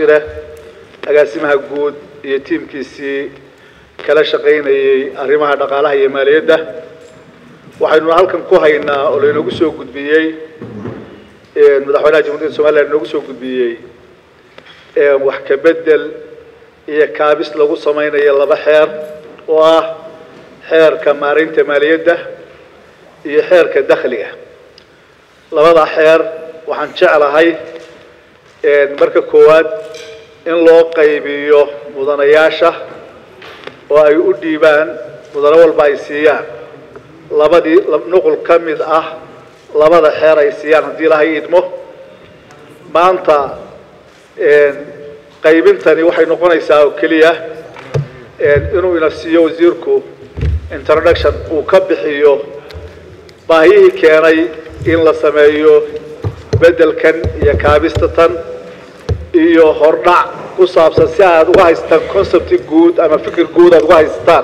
shire agaasimaha guud iyo tiimkiisii kala shaqaynayey arrimaha dhaqaalaha iyo maaliyadda waxaynuna halkan ku haynaa oo laynoogu soo gudbiyey madaxweynaha jamhuuriyadda somalilan inoogu soo gudbiyey wax ka bedel iyo kaabis lagu samaynayo laba xeer oo ah xeerka maaraynta maaliyadda iyo xeerka dakhliga labada xeer waxaan jeclahay marka koowaad in loo qaybiyo mudanayaasha oo ay u dhiibaan mudano walba ay siiyaan labadii nuqul ka mid ah labada xeer ay siiyaan haddii ilahay idmo maanta qaybintani waxay noqonaysaa oo keliya inuu ina siiyo wasiirku introduction uu ka bixiyo baahiyihii keenay in la sameeyo beddelkan iyo kaabista tan iyo hordhac ku saabsan si aad uga haystaan concepti guud ama fikir guud aad uga haystaan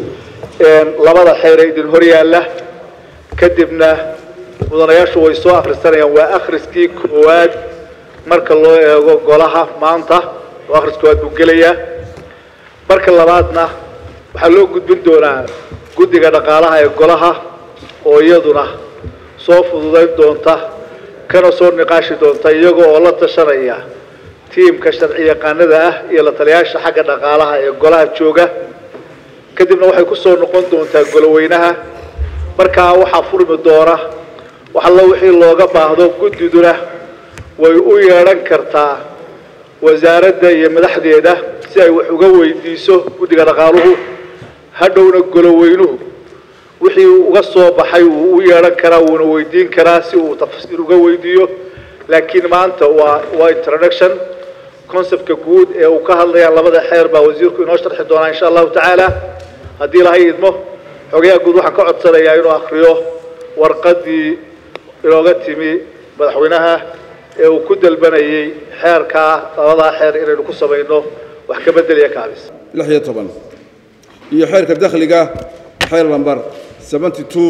labada xeer ee idin hor yaalla kadibna mudanayaashu way soo akhrisanayaan waa akhriskii koowaad marka loo eego golaha maanta oo akhris koowaad buu gelayaa marka labaadna waxaa loo gudbin doonaa guddiga dhaqaalaha ee golaha oo iyaduna soo fududayn doonta kana soo niqaashi doonta iyaga oo la tashanaya tiimka sharci yaqaanada ah iyo la taliyaasha xagga dhaqaalaha ee golaha jooga kadibna waxay ku soo noqon doontaa goloweynaha markaa waxaa furmi doona waxallo wixii looga baahdo guddiduna way u yeedhan kartaa wasaaradda iyo madaxdeeda si ay wax uga weydiiso guddiga dhaqaaluhu hadhowna goloweynuhu wixii uga soo baxay wuu u yeedhan karaa wuuna weydiin karaa si uu tafsiir uga weydiiyo laakiin maanta waa waa introduction conceptka guud ee uu ka hadlayaan labada xeer baa wasiirku inoo sharxi doonaa insha allahu tacaala haddii ilahay idmo xogayaha guud waxaan ka codsanayaa inuu akriyo warqaddii inooga timi madaxweynaha ee uu ku dalbanayey xeerkaa labadaa xeer inaynu ku samayno wax ka beddelaya kaabis lix iyo toban iyo xeerka dakhliga xeer lambar seventy two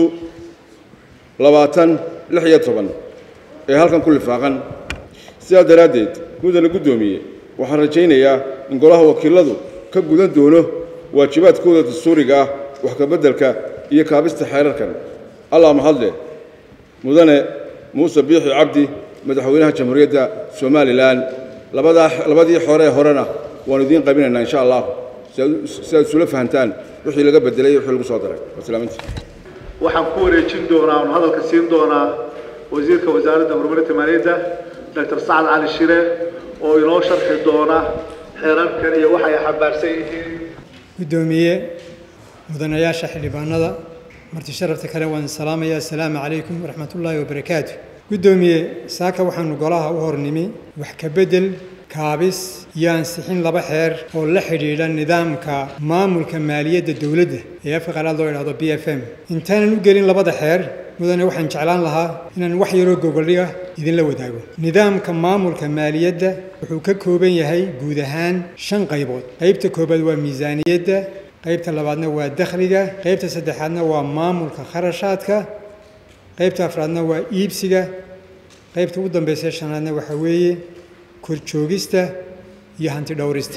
labaatan lix iyo toban ee halkan ku lifaaqan sidaa daraaddeed mudana guddoomiye waxaan rajaynayaa in golaha wakiiladu ka gudan doono waajibaadkooda dastuuriga ah wax ka beddelka iyo kaabista xeerarkan allah mahadle mudane muuse biixi cabdi madaxweynaha jamhuuriyadda somalilan labadaa labadii xore ee horena waanu idiin qabinaynaa insha allah si aad isula fahantaan wixii laga bedelay iyo wixii lagu soo daray wasalaaminti waxaan ku wareejin doonaa oon hadalka siin doonaa wasiirka wasaaradda horumarinta maaliyadda doctor sacad cali shire oo inoo sharxi doona xeerarkan iyo waxay xambaarsan yihiin guddoomiye mudanayaasha xildhibaanada marti sharafta kale waan salaamaya assalaamu calaykum waraxmat ullaahi wabarakaatu guddoomiye saaka waxaanu golaha u hornimi wax ka beddel kaabis iyo ansixin laba xeer oo la xidhiidha nidaamka maamulka maaliyadda dowladda ee afka qalaad loo idhahdo b f m intaanan u gelin labada xeer mudane waxaan jeclaan lahaa inaan wax yaroo gogoldhiga idinla wadaago nidaamka maamulka maaliyadda wuxuu ka kooban yahay guud ahaan shan qaybood qaybta koobaad waa miisaaniyadda qaybta labaadna waa dakhliga qaybta saddexaadna waa maamulka kharashaadka qaybta afraadna waa iibsiga qaybta ugu dambaysa shanaadna waxaa weeye korjoogista iyo hanti dhowrista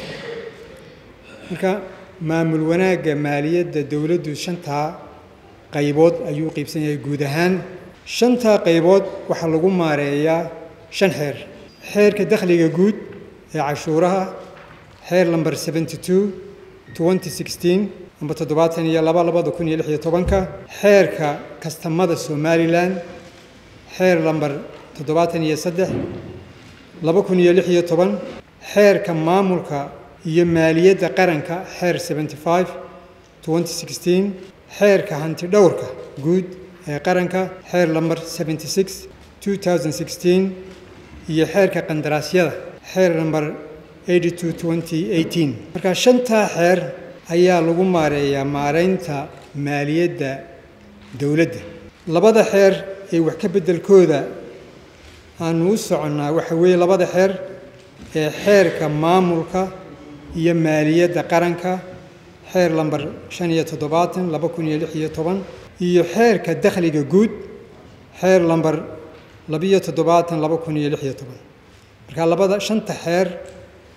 marka maamul wanaagga maaliyadda dowladdu shantaa qaybood ayuu qiibsan yahay guud ahaan shantaa qaybood waxaa lagu maareeyaa shan xeer xeerka dakhliga guud ee cashuuraha xeer lamber seventy two twenty sixteen amba toddobaatan iyo laba labada kun iyo lix iyo tobanka xeerka kastamada somalilan xeer lamber toddobaatan iyo saddex laba kun iyo lix iyo toban xeerka maamulka iyo maaliyadda qaranka xeer seventy five twenty sixteen xeerka hanti dhowrka guud ee qaranka xeer lamber seventy six two thousand sixteen iyo xeerka qandaraasyada xeer lamber eighty two twenty eighteen marka shantaa xeer ayaa lagu maareeyaa maareynta maaliyadda dowladda labada xeer ee wax ka beddelkooda aanu u soconnaa waxa weeye labada xeer ee xeerka maamulka iyo maaliyadda qaranka xeer lamber shan iyo toddobaatan laba kun iyo lix iyo toban iyo xeerka dakhliga guud xeer lamber labiyo toddobaatan laba kun iyo lix iyo toban marka labada shanta xeer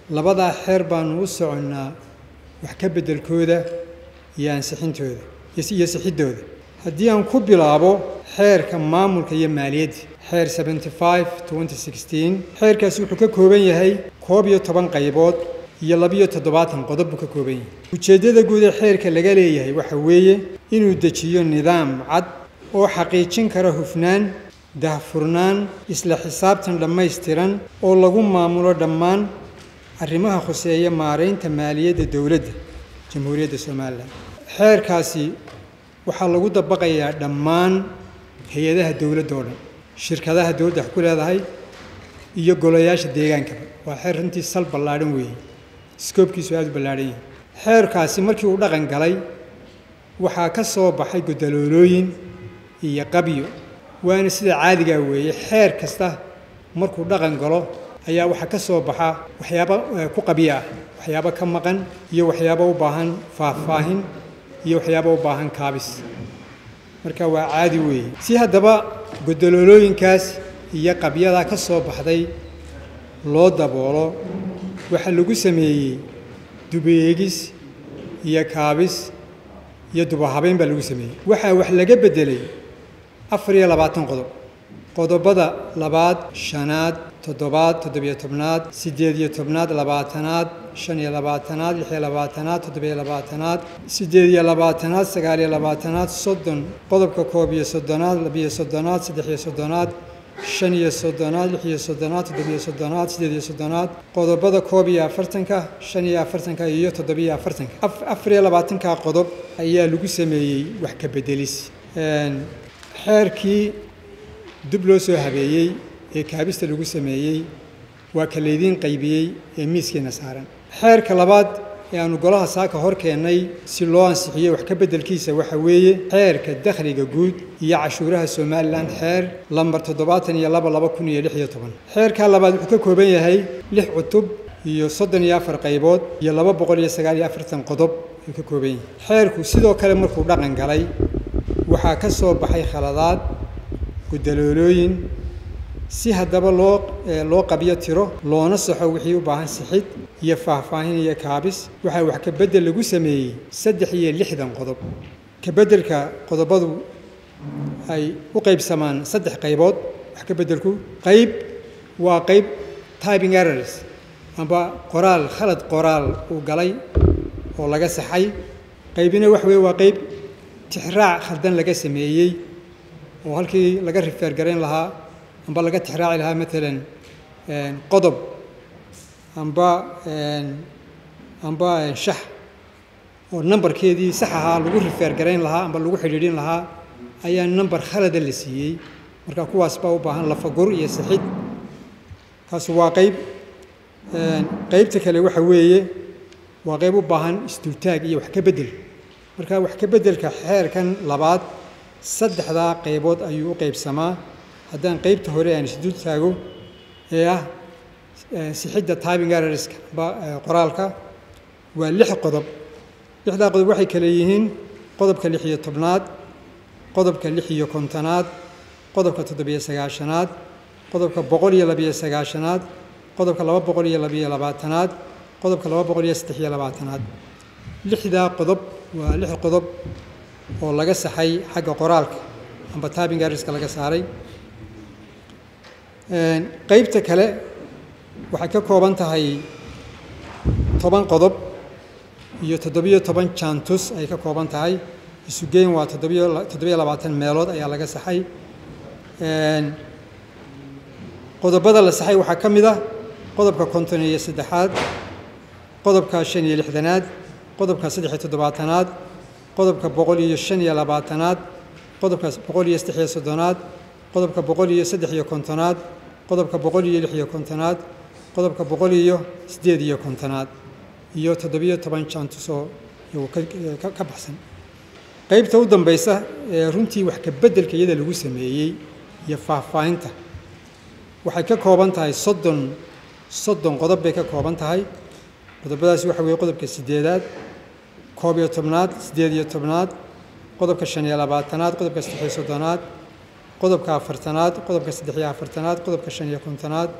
labadaa xeer baanu u soconnaa wax ka beddelkooda iyo ansixintooda iyo sixiddooda haddii aan ku bilaabo xeerka maamulka iyo maaliyadda xeer seventy five twenty sixteen xeerkaasi wuxuu ka kooban yahay koob iyo toban qaybood iyo labiyo toddobaatan qodob buu ka kooban yahay ujeeddada guud ee xeerka laga leeyahay waxa weeye inuu dejiyo nidaam cad oo xaqiijin kara hufnaan dahfurnaan isla xisaabtan dhammaystiran oo lagu maamulo dhammaan arrimaha khuseeya maaraynta maaliyadda dowladda jamhuuriyadda somalilan xeerkaasi waxaa lagu dabaqayaa dhammaan hay-adaha dowladda oo dhan shirkadaha dowladda wax ku leedahay iyo golayaasha deegaankaba waa xeer runtii sal ballaadhan weeye skoobkiisu aada u ballaadhan yahay xeerkaasi markii uu dhaqan galay waxaa ka soo baxay godaloolooyin iyo qabyo waana sida caadigaa weeye xeer kasta markuu dhaqan galo ayaa waxaa ka soo baxa waxyaabo ku qabyo ah waxyaabo ka maqan iyo waxyaabo u baahan faahfaahin iyo waxyaabo u baahan kaabis marka waa caadi weeye si haddaba godaloolooyinkaas iyo qabyadaa ka soo baxday loo daboolo waxaa lagu sameeyey dubeegis iyo kaabis iyo dubahabeyn baa lagu sameeyey waxaa wax laga beddelay afar iyo labaatan qodob qodobada labaad shanaad toddobaad toddobiyo tobnaad siddeed iyo tobnaad labaatanaad shan iyo labaatanaad lix iyo labaatanaad toddobiyo labaatanaad siddeed iyo labaatanaad sagaal iyo labaatanaad soddon qodobka koob iyo soddonaad labiyo soddonaad saddex iyo soddonaad shan iyo soddonaad lix iyo soddonaad toddobiyo soddonaad siddeed iyo soddonaad qodobada koob iyo afartanka shan iyo afartanka iyo toddobiyo afartanka afar iyo labaatanka qodob ayaa lagu sameeyey wax ka beddelis xeerkii dib loo soo habeeyey ee kaabista lagu sameeyey waa ka laydiin qaybiyey ee miiskeenna saaran xeerka labaad ee aanu golaha saaka hor keennay si loo ansixiyo wax ka beddelkiisa waxa weeye xeerka dakhliga guud iyo cashuuraha somalilan xeer lambar toddobaatan iyo laba laba kun iyo lix iyo toban xeerkaa labaad wuxuu ka kooban yahay lix cutub iyo soddon iyo afar qaybood iyo laba boqol iyo sagaal iyo afartan qodob ayuu ka kooban yahay xeerku sidoo kale markuu dhaqan galay waxaa ka soo baxay khaladaad gudaloolooyin si haddaba loo loo qabyo tiro loona saxo wixii u baahan sixid iyo faahfaahin iyo kaabis waxaa wax ka beddel lagu sameeyey saddex iyo lixdan qodob ka beddelka qodobadu ay u qaybsamaan saddex qaybood wax ka beddelku qayb waa qayb typing errors amba qoraal khalad qoraal uu galay oo laga saxay qaybina wax weeye waa qayb tixraac khaldan laga sameeyey oo halkii laga rifeer garayn lahaa amba laga tixraaci lahaa maalan qodob amba amba shax oo nambarkeedii sax ahaa lagu rifeer garayn lahaa amba lagu xidhiidhin lahaa ayaa nambar khalada la siiyey marka kuwaas baa u baahan lafagur iyo sixid kaas waa qayb qaybta kale waxa weeye waa qayb u baahan isdultaag iyo wax ka beddel marka wax ka beddelka xeerkan labaad saddexdaa qaybood ayuu u qaybsamaa haddaan qaybta hore aan isdul taago ee ah sixidda timing errorska qoraalka waa lix qodob lixdaa qodob waxay kale yihiin qodobka lix iyo tobnaad qodobka lix iyo kontonaad qodobka toddobiyo sagaashanaad qodobka boqol iyo labiyo sagaashanaad qodobka laba boqol iyo labiyo labaatanaad qodobka laba boqol iyo saddex iyo labaatanaad lixdaa qodob waa lix qodob oo laga saxay xagga qoraalka amba timing errorska laga saaray qaybta kale waxay ka kooban tahay toban qodob iyo toddobiyo toban jantus ay ka kooban tahay isugeyn waa toddobiyo toddobiyo labaatan meelood ayaa laga saxay qodobada la saxay waxaa ka mid ah qodobka konton iyo saddexaad qodobka shan iyo lixdanaad qodobka saddex iyo toddobaatanaad qodobka boqol iyo shan iyo labaatanaad qodobka boqol iyo saddex iyo soddonaad qodobka boqol iyo saddex iyo kontonaad qodobka boqol iyo lix iyo kontonaad qodobka boqol iyo siddeed iyo kontonaad iyo toddobiyo toban jantusoo iyagu ka baxsan qaybta u dambaysa ee runtii wax ka beddelka iyada lagu sameeyey iyo faahfaahinta waxay ka kooban tahay soddon soddon qodob bay ka kooban tahay qodobadaasi waxa weeye qodobka siddeedaad koob iyo tobnaad siddeed iyo tobnaad qodobka shan iyo labaatanaad qodobka saddex iyo soddonaad qodobka afartanaad qodobka saddex iyo afartanaad qodobka shan iyo kontonaad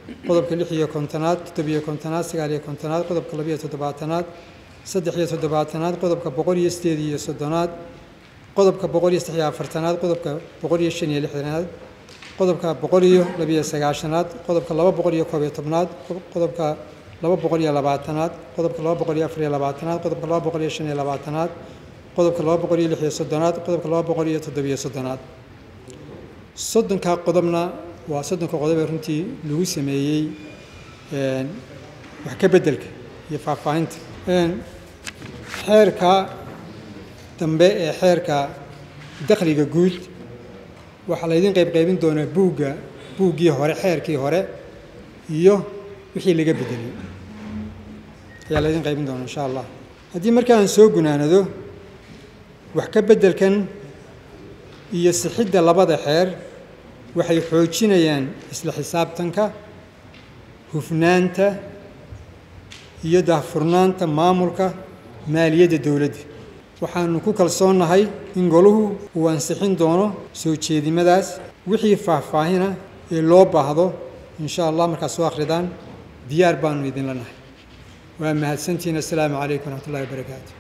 qodobka lix iyo kontonaad toddobiyo kontonaad sagaal iyo kontonaad qodobka labiyo toddobaatanaad saddex iyo toddobaatanaad qodobka boqol iyo sideed iyo soddonaad qodobka boqol iyo saddex iyo afartanaad qodobka boqol iyo shan iyo lixdanaad qodobka boqol iyo labiyo sagaashanaad qodobka laba boqol iyo koob iyo tobnaad qodobka laba boqol iyo labaatanaad qodobka laba boqol iyo afar iyo labaatanaad qodobka laba boqol iyo shan iyo labaatanaad qodobka laba boqol iyo lix iyo soddonaad qodobka laba boqol iyo toddobiyo soddonaad soddonkaa qodobna waa soddonka qodob ee runtii lagu sameeyey wax ka beddelka iyo faahfaahinta xeerka dambe ee xeerka dakhliga guud waxaa laydin qayb qaybin doonaa buugga buuggii hore xeerkii hore iyo wixii laga beddelay ayaa laydin qaybin doonaa insha allah haddii marka aan soo gunaanado wax ka beddelkan iyo sixidda labada xeer waxay xoojinayaan isla xisaabtanka hufnaanta iyo daahfurnaanta maamulka maaliyadda dowladda waxaanu ku kalsoonnahay in goluhu uu ansixin doono soo jeedimadaas wixii faahfaahina ee loo baahdo insha allah markaad soo akhridaan diyaar baanu idinla nahay waa mahadsantihiin assalaamu calaykum waraxmat ullahi wabarakaatu